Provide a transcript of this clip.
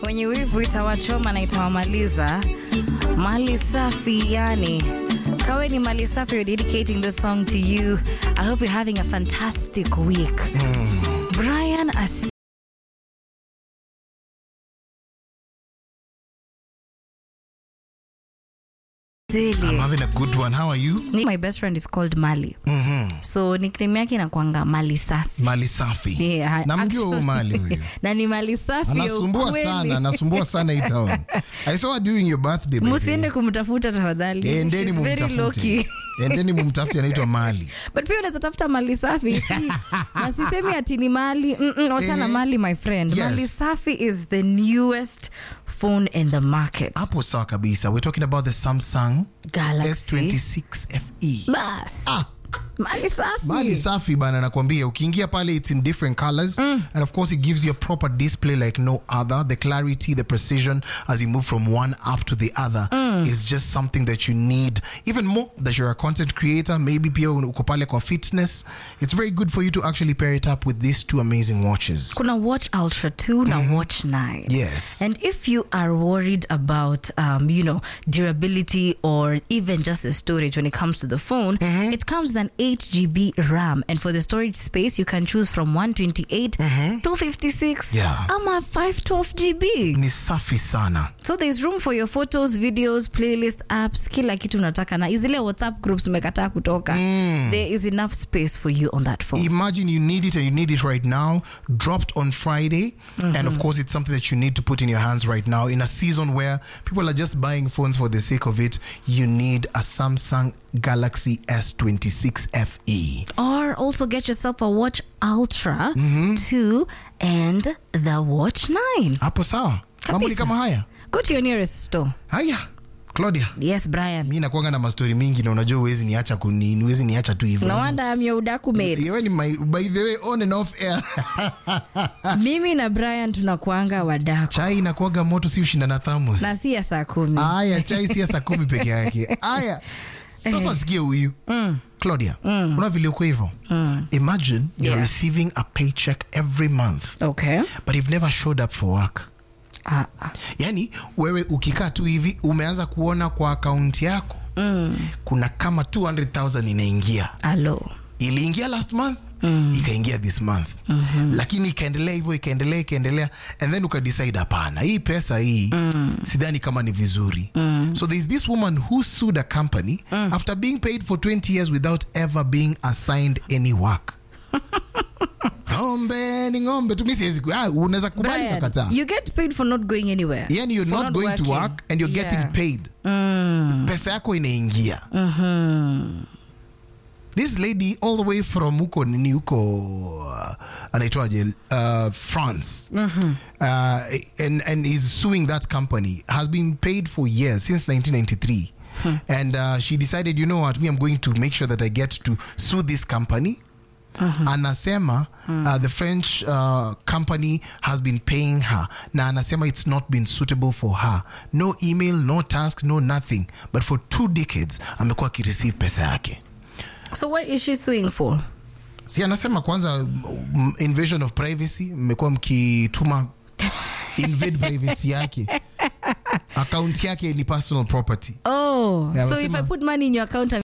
wenye wivu itawachoma na itawamaliza. Mali safi yani. Kawe ni mali safi, we're dedicating this song to you. I hope you're having a fantastic week. Brian As I'm having a good one. How are you? My best friend is called Mali. So nickname yake inakwanga Mali safi. Mali safi. Yeah, Namjua huyu Mali huyu. na ni mali safi ya Anasumbua ukweli. sana, anasumbua sana hii town. I saw her during your birthday. by the way. Musiende kumtafuta tafadhali. Eh, Endeni She's very low mumtafute. key. Endeni mumtafute anaitwa Mali. but pia unaweza tafuta mali safi si, na sisemi ati ni mali mm -mm, wachana Eh. mali my friend Yes. mali safi is the newest phone in the market Hapo sawa kabisa. We're talking about the Samsung Galaxy S26 FE. bas Ah, mali safi mali safi bana nakwambia ukiingia pale it's in different colors and of course it gives you a proper display like no other the clarity the precision as you move from one app to the other is just something that you need even more that you're a content creator maybe pia uko pale kwa fitness it's very good for you to actually pair it up with these two amazing watches kuna watch ultra 2 na watch 9 yes And if you are worried about, um, you know, durability or even just the storage when it comes to the phone, it comes with an 8 GB RAM. And for the storage space, you can choose from 128, 256, Yeah. ama 512 GB. ni safi sana So there's room for your photos, videos, playlist, apps, kila kitu unataka. Na zile WhatsApp groups umekataa kutoka. There is enough space for you on that phone. imagine you need it and you need it right now dropped on friday and of course it's something that you need to put in your hands right now in a season where people are just buying phones for the sake of it you need a samsung galaxy s26 fe Or also get yourself a Watch Ultra 2 and the Watch 9. hapo sawa mambo ni Kabisa. kama haya Go to your nearest store. haya claudia Yes, Brian. mi nakuanga na mastori mingi na unajua uwezi niacha kuni uwezi niacha tu hivyo No wonder I'm your udaku mate. Yewe ni my, by the way on and off air Mimi na Brian tunakuanga wadaku chai inakuaga moto si ushinda na thermos na si ya saa kumi. aya chai si ya saa kumi peke yake aya sasa sikie huyu claudia una vile uko hivyo imagine you're Yeah. receiving a paycheck every month Okay. but you've never showed up for work Ah, ah. yani wewe ukikaa tu hivi umeanza kuona kwa akaunti yako kuna kama 200000 inaingia Alo. iliingia last month ikaingia this month lakini ikaendelea hivyo ikaendelea ikaendelea and then ukadecide hapana hii pesa hii sidhani kama ni vizuri so there's this woman who sued a company after being paid for 20 years without ever being assigned any work ng'ombe ni ng'ombe tu mi siwezi ku- ah, unaweza kubali Brian, nakataa you get paid for not going anywhere. yani you're For not, going to working. work and you're Yeah. getting paid pesa yako inaingia this lady all the way from huko nini huko uh, anaitwaje uh, france uh, and, and is suing that company has been paid for years since 1993 and uh, she decided you know what me i'm going to make sure that i get to sue this company anasema uh, the french uh, company has been paying her na anasema it's not been suitable for her no email no task no nothing but for two decades amekuwa akireceive pesa yake So what is she suing for? si anasema kwanza mm, invasion of privacy mmekuwa mkituma invade privacy yake akaunti yake ni personal property Oh, Yeah, so if amesema- I put money in your account, I'm